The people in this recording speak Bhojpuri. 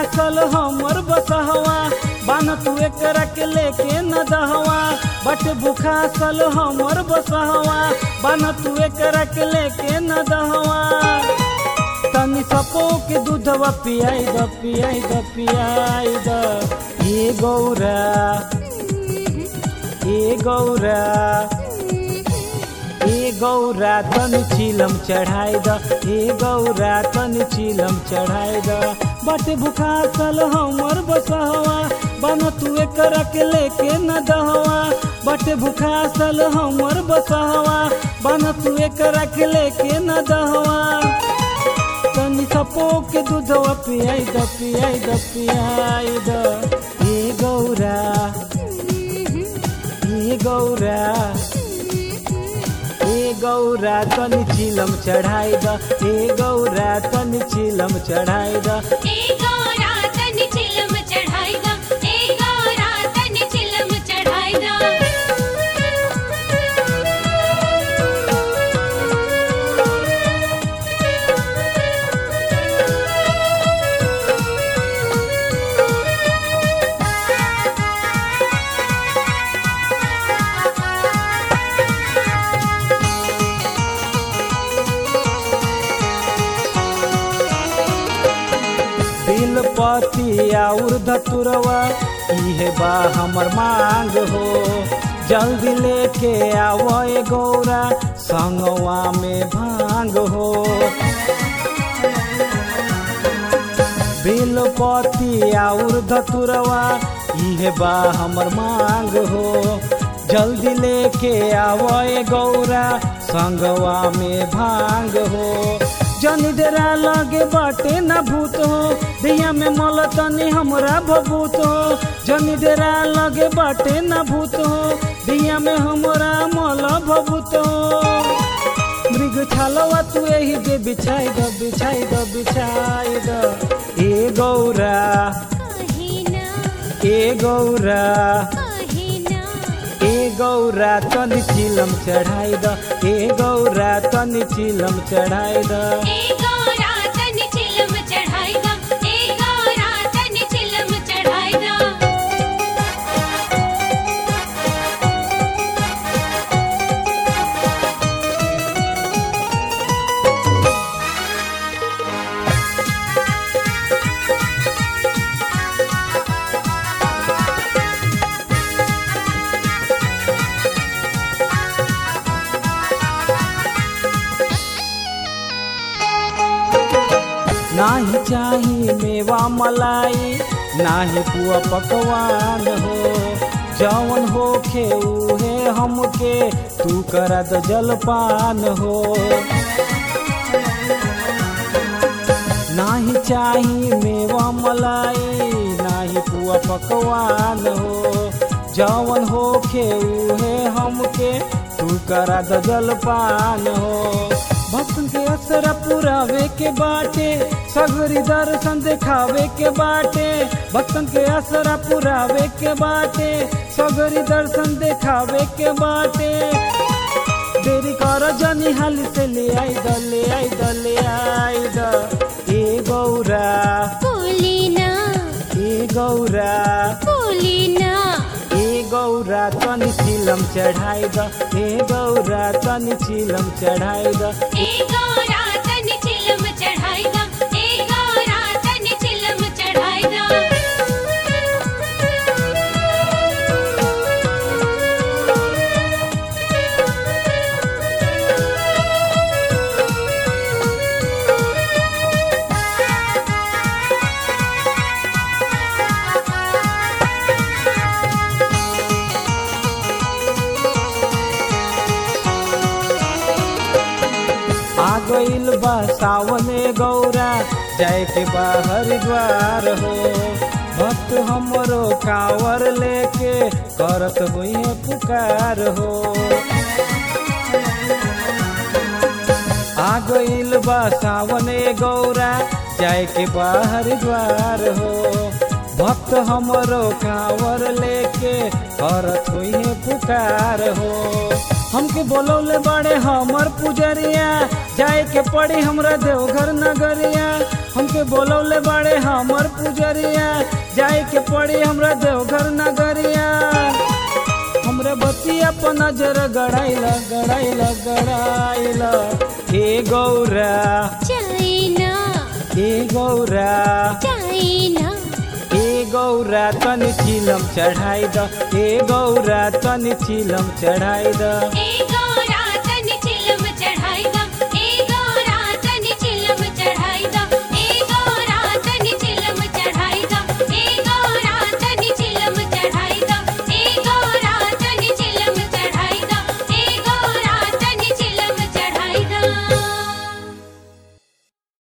भूखासल हमर बसहवा बान तू एकरा के लेके न दहवा बट भूखासल हमर बसहवा बान तू एकरा के लेके न दहवा तनी सपो के दूधवा पियाई द पियाई द पियाई द ए गौरा ए गौरा ए गौरा तन चिलम चढ़ाई द ए गौरा तन चिलम चढ़ाई द बट भुखा सल हमर बसहवा बन तू एकरा के लेके न दहवा बट भुखा सल हमर बसहवा बन तू एकरा के लेके न दहवा तनी सपो के दूधवा पियाई द पियाई द पियाई द ए गौरा ए गौरा ए गौरा तनी चिलम चढ़ाई द ए गौरा तनी चिलम चढ़ाई द ए गौरा तन चिलम चढ़ाई दा ए गौरा तन चिलम चढ़ाई दा बिलपति और धतुरवा इहे बा हमर मांग हो जल्दी लेके आवो ए गौरा संगवा में भांग हो बिलपति और धतुरवा इहे बा हमर मांग हो जल्दी लेके आवो ए गौरा संगवा में भांग हो जनी डेरा लगे बाटे न भूत हो दैया में मल तनी हमरा भभूत हो जनी डेरा लगे बाटे न भूत हो दैया में हमरा मल भभूत हो मृग छालवा तू एही जे बिछाई द बिछाई द बिछाई द ए गौरा कहिना ए गौरा कहिना ए गौरा तनी चिलम चढ़ाई द ए गौरा तनी चिलम चढ़ाई द ए गौरा तन चिलम चढ़ाई दा ए गौरा तन चिलम चढ़ाई दा नाही चाही मेवा मलाई नाही पुआ पकवान हो जवन होखे उहे हमके तू करा द जलपान हो नाही चाही मेवा मलाई नाही पुआ पकवान हो जवन होखे उहे हमके तू करा द जलपान हो भक्तन के असर पुरावे के बाटे सगरी दर्शन देखावे के बाटे भक्तन के असर पुरावे के बाटे सगरी दर्शन देखावे के बाटे देरी कर जनी हाली से ले आई द ले आई द ले आई द ए गौरा बोलिना ए गौरा बोलिना ए गौरा तनी चिलम चढ़ाई द ए गौरा तनी चिलम चढ़ाई द ए गौरा तन चिलम चढ़ाई दा ए गौरा तन चिलम चढ़ाई दा आ गइल बा सावने गौरा जाए के बा हरिद्वार हो भक्त हमरो कांवर लेके करत हुई पुकार हो आ गइल बा सावने गौरा जाए के बा हरिद्वार हो भक्त हमरो कांवर लेके करत हुई पुकार हो हमके बोलौले बड़े हमर पुजरिया जाए के पड़ी हमरा देवघर नगरिया हमके बोलौले बड़े हमर पुजरिया जाए के पड़ी हमरा देवघर नगरिया हमरे बतिया पर नजर गड़ाइला गड़ाइला गड़ाइला हे गौरा चाइना हे गौरा चाइना हे गौरा तनि चिलम चढ़ाई द हे गौरा तनि चिलम चढ़ाई द ए